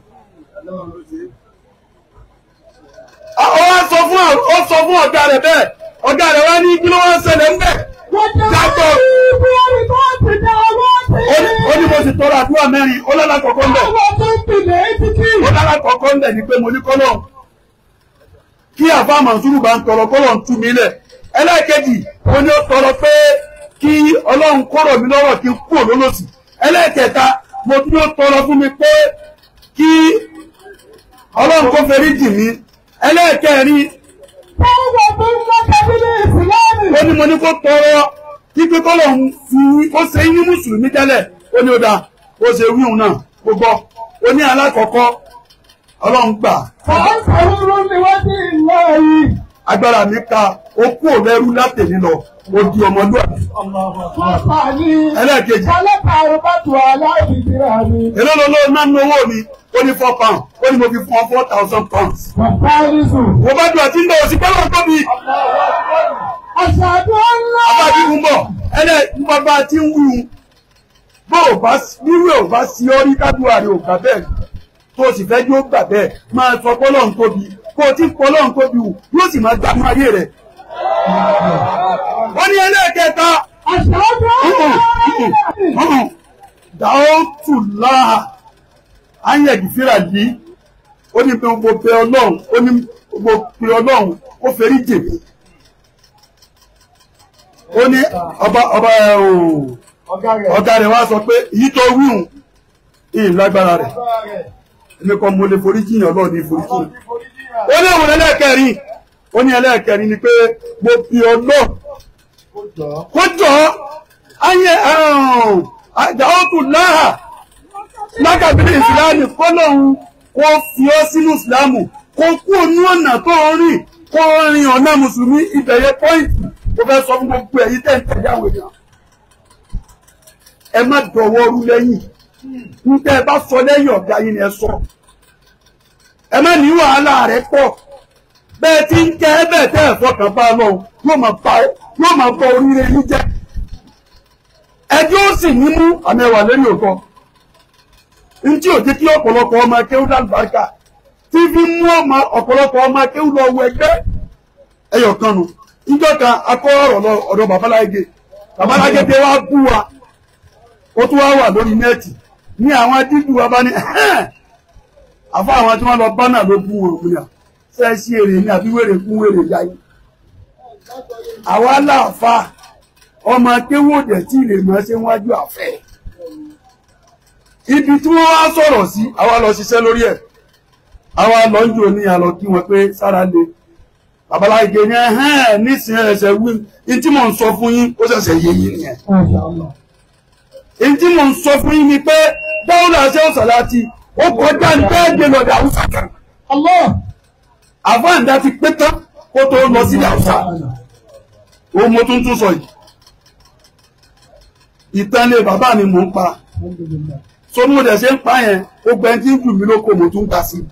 ó wá sọ fún ó sọ fún ọ̀gá rẹ̀ bẹ́ẹ̀ ọ̀gá rẹ̀ wá ní kí ló wá ń ṣẹlẹ̀ ń bẹ̀. Dàgbọ́. ó ní mo sì tọrọ àdúrà mẹ́rin ó lọ́la kọ̀ọ̀kan ń bẹ̀. ó lọ́la kọ̀ọ̀kan ń bẹ̀ ni pé mo ní kọ́lọ́ kí àfa Mànsúrù bá ń tọrọ kọ́lọ̀ ń tú mi lẹ̀ ẹlẹ́ẹ̀kejì ó ní ó tọrọ pé kí ọlọ́run kọ́rọ̀ mi lọ́rọ̀ kí n kúrò lólòsì ẹlẹ́ẹ̀kẹta mo tún ó tọrọ fún mi pé kí ọlọ́run kó fẹ́rí jì mí ẹlẹ́ẹ̀kẹrin Tọ́wọ́ tó ń lọ kábílì ìsìlámù. ó ní mo ní kó tọrọ kíkẹ́ kọ́lọ̀ ń fi ó ṣe ní mùsùlùmí tẹ́lẹ̀ ó ní ó dáa ó ṣe wíhun náà ó gbọ́ ó ní alákọ̀ọ́kọ́ ọlọ́run gbà Wọ́n sọ̀rọ̀ ní wọ́n ti ń lọ yìí. agbára mi ka ó kú òlẹ́rú látẹ̀lé lọ ó di ọmọlúwàbí Wọ́n fà ní. ẹlẹ́ẹ̀kejì Ọlọ́pàá àrùbátù aláìbìbìrà ni. èló ló ló ná nínú owó mi ó ní four pound ó ní mo fi fún ọ four thousand pounds Bàbá Rísù. mo bá dùn àti ń bọ̀ òsì pẹ́lú ọ̀tọ́ mi Àṣàdù ńlá. abáàbí ń bọ̀ ẹlẹ́ bàbá tí ń wù ú bó o bá nírú ò bá sí ọ rí kádùá rẹ ò gbà bẹ́ẹ̀ tó o sì fẹ́ yóò gbà bẹ́ẹ̀ máa sọ pọ́lọ́n tóbi kó o ti ń pọ́lọ́n tóbi wù yóò sì máa gbàmú ayé rẹ̀. wọ́n ní ẹlẹ́ẹ̀kẹta Àṣàdù ńlá. dàótù láhà ayẹ̀dì fíra yìí ó ní pé gbogbo pé ọlọ́run ó ní gbogbo pé ọlọ́run ó fẹ́rí jèmi ó ní ọba ọba ẹ̀ ooo ọ̀gá rẹ̀ wá sọ pé èyí tó wíhùn ìyìn lágbára rẹ̀ èmi kan mo lè forí jiyàn ọlọ́run ní forí jiyàn ó ní òun ẹlẹ́ẹ̀kẹrin ó ní ẹlẹ́ẹ̀kẹrin ni pé mo fi ọlọ́run kó jọ ayé àdáwọ́tò láhà lágàbílì ìsìláàmù kọ́lọ́hún kó fi ọ́ sínú ìsìláàmù kó kú ní ọ̀nà tó ń rìn kó rin ọ̀nà mùsùlùmí ìbẹ̀yẹ pọ́ìntì tó fẹ́ sọ fún gbogbo ẹ̀yí tẹ̀ ń tẹ̀lé àwọn èèyàn ẹ má dọ̀wọ́ rú lẹ́yìn nígbà ẹ bá sọ lẹ́yìn ọ̀gá yín ni ẹ sọ ẹ má ní wàhálà rẹ pọ̀ bẹ́ẹ̀ tí ń kẹ́ ẹ bẹ́ẹ̀ tẹ́ ẹ̀ fọkàn bá lọ yóò máa bá yóò máa bọ oríire yín jẹ́ ẹjọ́ ó sì ní mú àmì ẹwà lẹ́yìn òkọ ntí ò jẹ́ kí ọ̀pọ̀lọpọ̀ ọmọ akéwú lálùbáríkà tí fi mú ọmọ ọ̀pọ̀lọpọ̀ ọmọ akéwú lọ wọ ẹgbẹ́ ẹyọ kan nu níjọ́ kan akọ ọ̀rọ̀ lọ ọ̀dọ̀ babaláyé babaláyé tẹ wá bú wa ó tún wá wà lórí nẹ́ẹ̀tì ní àwọn dídú wa bá ní àfọ àwọn tí wọ́n lọ bá náà ló bú wọn òun yà fẹ́ sí èrè ní àbí wèrè kún wèrè yáyé àwa láàfa ọmọ akéwòdè tí lè máa ṣe wájú àfẹ́ ibi tí wọ́n wá sọ̀rọ̀ sí àwa lọ ṣiṣẹ́ lórí ẹ̀ àwa lọ ń jò ní àlọ́ kí wọ́n pé sára le babaláyé ní ẹ̀hẹ́n nísìnyí ẹ̀ṣẹ̀ wí ní tí mò ń sọ fún yín ó ṣẹ̀ṣẹ̀ yé yín nìyẹn èyí tí mò ń sọ fún yín ni pé dáwọ́lá ṣe ó sàláàtì ó kọjá ní bẹ́ẹ̀ gbé lọ́dọ̀ àwùsà kan àfáàǹdà ti pé tán kó tó lọ sí àwùsà òun mo tún tún sọ yìí ìtànlé bàbá mi mò ń pa so mo dẹ̀ ṣe ń pa yẹn ó gbẹ tí ń jù mí lóko mo tún ta sí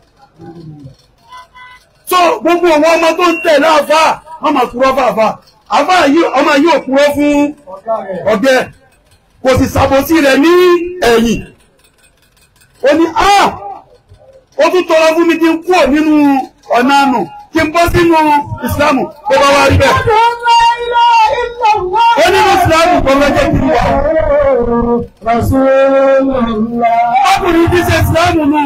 so gbogbo àwọn ọmọ tó ń tẹ̀lé àfà wọ́n máa kúrọ́ fàfà àfà yìí ọmọ yìí ò kúrọ́ fún ọ̀gẹ́ kò sì ṣàbòsí rẹ̀ ní ẹ̀yìn ó ní a ó tún tọrọ fún mi kí n kúrò nínú ọ̀nà àná kí n bọ́ sínú ìsìlámù tó bá wá rí bẹ́ẹ̀ ó nínú ìsìlámù tó lọ́jọ́ kí n wà ọkùnrin tí ṣe ìsìlámù nu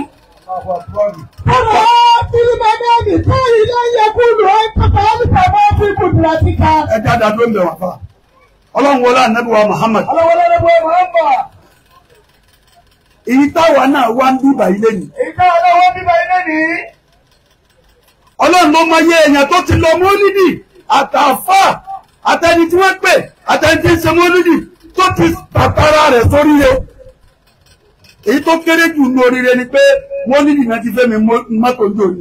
ẹ dáadáa ló ń bẹ̀ wá fà ọlọ́run wọlé ànábì wa Muhammad èyí táwa náà wá ń bíbà ilé ni ọlọ́run ló máa yẹ èèyàn tó ti lọ mọ́lídì àtàfà àtẹni tí wọ́n pè àtẹni tí ń ṣe mọ́lídì tó ti tàtàrà rẹ̀ sóríire èyí tó kéré jù ní oríire ni pé mọ́lídì náà ti fẹ́ mi mọ́tò ní òní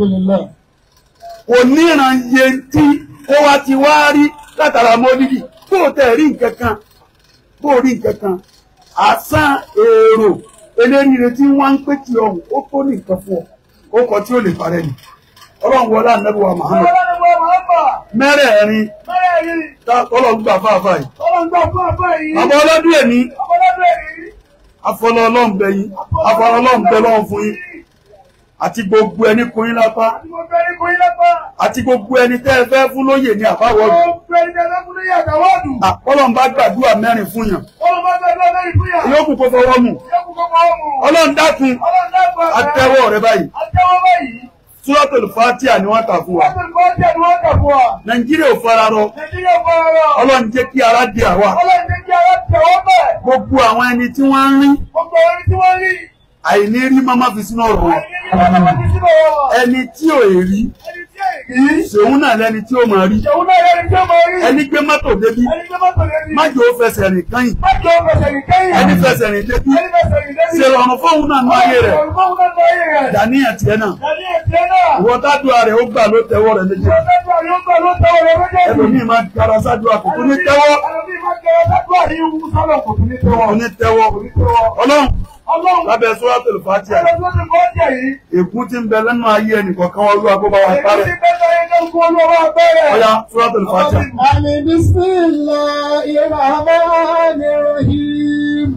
kò níran iye tí ó wá ti wá rí látara mọ́lídì kó o tẹ̀ rí nǹkan kan kó o rí nǹkan kan àsán èrò eléríire tí wọ́n ń pè tí ọ̀hún ó tó ní nǹkan fún ọ ó kọ tí ó lè parẹ́ ni ọlọ́run wọlé ànábì wa Muhammad mẹ́rẹ̀ẹ̀rin ọlọ́run gbà fáfá yìí àbọ̀ ọlọ́dún èmi afọlọ́ ọlọ́run bẹ yín afọlọ́ ọlọ́run bẹ lọ́run fún yín àti gbogbo ẹni kún yín lápá àti gbogbo ẹni tẹ́ ẹ fẹ́ fún lóyè ní àbáwọ́dù ọlọ́run bá gbàdúrà mẹ́rin fún yàn yókù kó fọwọ́ mù ọlọ́run dákun àtẹ́wọ́ rẹ báyìí Súrọ́tòlù Fátíà ni wọ́n kà fún wa. Nàìjíríà ò fara rọ. Ọlọ́run jẹ́ kí ara di àwa. Gbogbo àwọn ẹni tí wọ́n ń rí àìní rí mọ́mọ́ fi sínú ọ̀rọ̀ wọn. ẹni tí ò rí ṣòun náà lẹni tí ó máa rí ẹni gbé mọ́tò débi má jò ó fẹsẹ̀ rìn kányìn ẹni fẹsẹ̀ rìn débi ṣe rọrùn fóun náà ní ayé rẹ̀ dàníyàn tiẹ̀ náà ìwọ tádùá rẹ̀ ó gbà ló tẹ́wọ́ rẹ̀ méjì ẹlòmíì máa kára sádùá kò tún ní tẹ́wọ́ kò ní tẹ́wọ́ ọlọ́run lábẹ́ suratul Fatiha ègún tí ń bẹ lẹ́nu ayé ẹnìkọ̀ọ̀kan wọn lúwa kó bá wa parẹ́ ọ̀yá suratul Fatiha. Àmì bismillahirrahmanirrahim.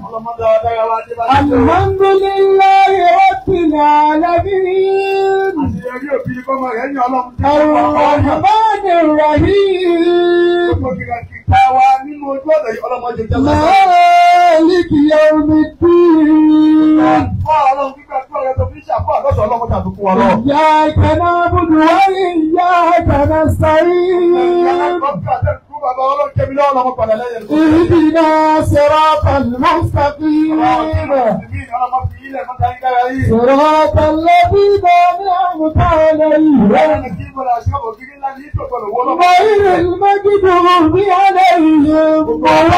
Alhamdulillahi rabbil alamin. Arrahmanir rahim. Maliki yawmiddin. Iyyaka na'budu wa iyyaka nasta'in. اهدنا صراط المستقيم صراط الذين أنعمت عليهم غير المغضوب عليهم ولا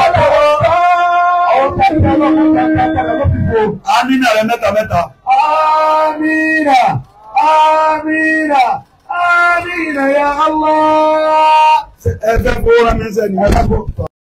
الضالين amínà rẹ̀ mẹ́ta mẹ́ta. Amina, Amina, Amina ya Allah. ẹ fẹ́ kó rán mi sẹ́ni.